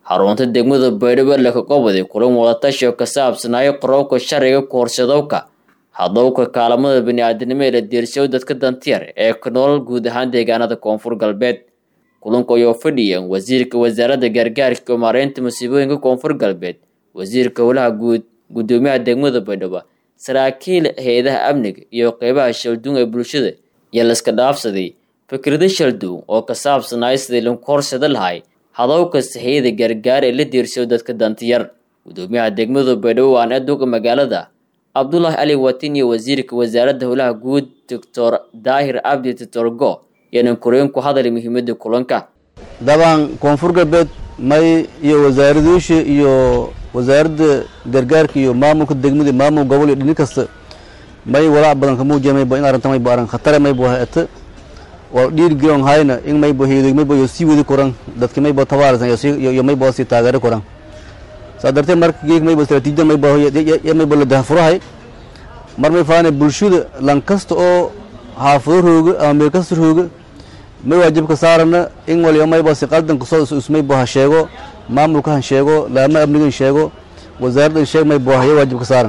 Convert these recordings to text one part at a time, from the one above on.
xarunta degmada baydhabo laka goboday kulan wadatashi oo ka saabsanaayo qorowka sharciga kuhorsadowka hadowka kaalamada bani-aadanimo ee la diirsayo dadka dantiyar ee ka noolal guud ahaan deegaanada koonfur galbeed kulanka ayoo fadhiyan wasiirka wasaaradda gargaarka iyo maareynta musiibooyinka koonfur galbeed wasiirka howlaha guud guddoomiyaha degmada baydhabo saraakiil hay-adaha amniga iyo qeybaha shalduun ee bulshada iyo laska dhaafsaday fikrado shalduun oo ka saabsanaayo sidii lagu horsada lahay hadowka saxiyada gargaar ee la diirsayo dadka dantiyar guddoomiyaha degmada baydhabo waan aduga magaalada cabdulaahi ali watin iyo wasiirka wasaaradda howlaha guud doctor daahir abdi titorgo yaanan koreen ku hadalay muhiimada kulanka dabcan koonfur galbeed may iyo wasaaraduusha iyo wasaaradda gargaarka iyo maamulka degmada maamul gobol iyo dhini kasta may walaac badan ka muujiya maybo in arrinta maybo arrin khatare maybo haete waa dhiirgelon hayna in maybo heedoy maybo yo sii wadi koran dadki maybo tabaarisan iyo maybo sii taageero koran saa darteed marka geeg maybo istaraatiijiyada maybo ya maybo la dahfurahay mar may faana bulshada lan kasta oo xaafado rooga ama meel kasta rooga may waajibka saarana in waliba maybo si qaldan kasoo ismaybo ha sheego maamulka han sheego laama amnigan sheego wasaaraddan sheeg maybo haya waajibka saaran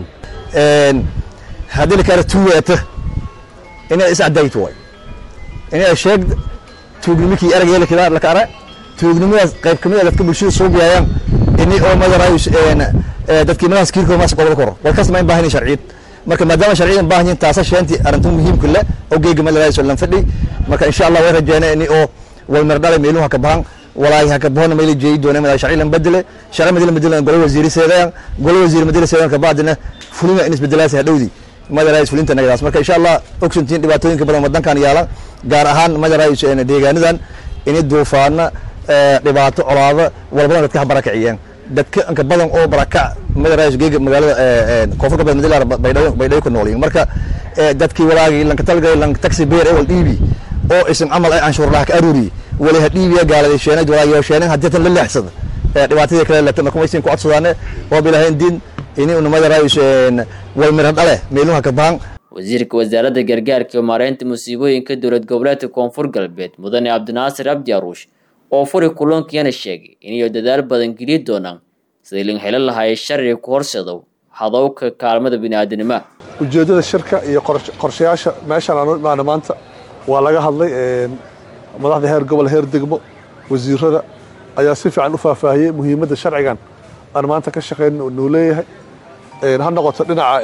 haddii lakala tuugaata inay iscadayto way inay sheeg tuugnimikii eragyeelka laka ara tuugnimadaas qayb kamid a dadka bulshada suugayayaan ini oo madarayo dadkii madaas kiirkooda maas qobol koro walkaas ma in baahan sharciyad marka maadaama sharciyadan baahan yihin taasa sheenti arrinta muhiimka le oo geega madarayo lan fadhi marka insha allah way rajeena ini oo walmar dhalay meeluhu haka bahan walaahi haka bahona mayla jeeyi doona madax sharci lan bedele sharci madila bedele golo wasiiri seedayaan golo wasiiri madila seedayaan kabacdina fulina in isbedelaasi hadhowdii madarays fulinta nagadaas marka insha allah ogsantiin dhibaatooyinka badan wadankan yaala gaar ahaan madarays deegaanadan ini duufaana dhibaato colaado walbadan dadka ha barakiciyeen dadka inka badan oo barakac madarays geega magaalada koonfur galbeed madilar baydhabo baydhabo ku noolyihin marka dadkii walaagii lanka talgay lanka taxi beer ewal dhiibi oo isan camal ay canshuur laha ka aruuri wali ha dhiibiya gaaladay sheenay walaagiyo sheenay haddii tan la leexsada dhibaatadii kale leta marka maysin ku codsadaane waa bilahayn diin ini una madarays walmira dhale meeluha ka bahan wasiirka wasaaradda gargaarka iyo maareynta musiibooyinka dowlad goboleedka koonfur galbeed mudane cabdinaasir abdi aruush oo furi kulankiyana sheegay inay dadaal badan geliyi doonaan sidii lin helo lahaayay sharciga ku horsadow hadowka kaalmada bini-aadanima ujeeddada shirka iyo qorshayaasha meeshaan aanu imaana maanta waa laga hadlay madaxda heer gobol heer degmo wasiirada ayaa si fiican u faahfaahiyey muhiimadda sharcigan aan maanta ka shaqayn nuu leeyahay ha noqoto dhinaca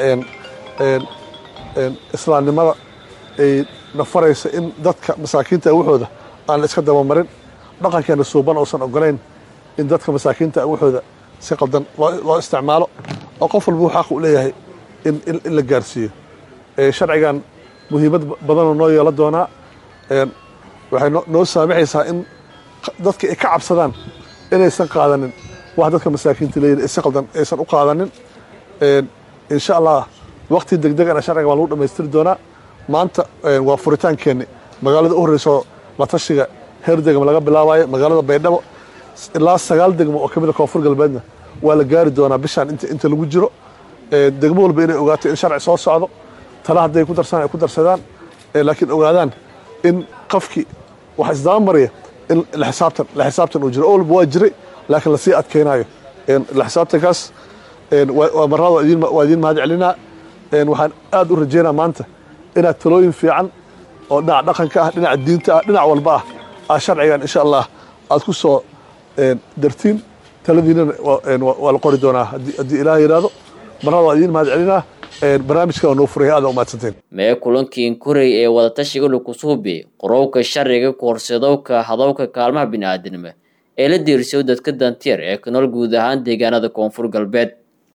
islaamnimada ay nafaraysa in dadka masaakiinta awuxooda aan la iska dabamarin dhaqankeena suuban uusan ogolayn in dadka masaakiinta awuxooda si qaldan loo isticmaalo oo qof walba uu xaq u leeyahay in la gaarsiiyo sharcigan muhiimad badanoo noo yeelan doonaa waxay noo saamaxaysaa in dadka ay ka cabsadaan inaysan qaadanin wax dadka masaakiinta leeyihin si qaldan aysan u qaadanin insha allah wakti degdegana sharciga waa lagu dhamaystiri doonaa maanta waa furitaankeenni magaalada u horreysoo la tashiga heer degmo laga bilaabayo magaalada baydhabo ilaa sagaal degmo oo kamid a koonfur galbeedna waa la gaari doonaa bishaan inta lagu jiro degmo walba inay ogaato in sharci soo socdo tala hadday ku darsadaan ay ku darsadaan laakiin ogaadaan in qofkii wax isdaba maraya in la xisaabtan la xisaabtan uu jiro oo walba waa jiray laakiin lasii adkeynayo la xisaabtankaas marnada waa idiin mahad celinaa waxaan aad u rajeynaa maanta inaad talooyin fiican oo dhinaca dhaqanka ah dhinaca diinta ah dhinac walba ah aa sharcigan insha allah aad ku soo dartiin taladiinana waa la qori doonaa haddii ilaah yidhaahdo marnada waa idiin mahad celinaa barnaamijkan waa noo furaya aada umahadsanteen mee kulankii inkurey ee wadatashiga lakusuubi qorowka sharciga kuhorsadowka hadowka kaalmaha bini-aadanimo ee la diirsayo dadka dantiyar ee ka nool guud ahaan deegaanada koonfur galbeed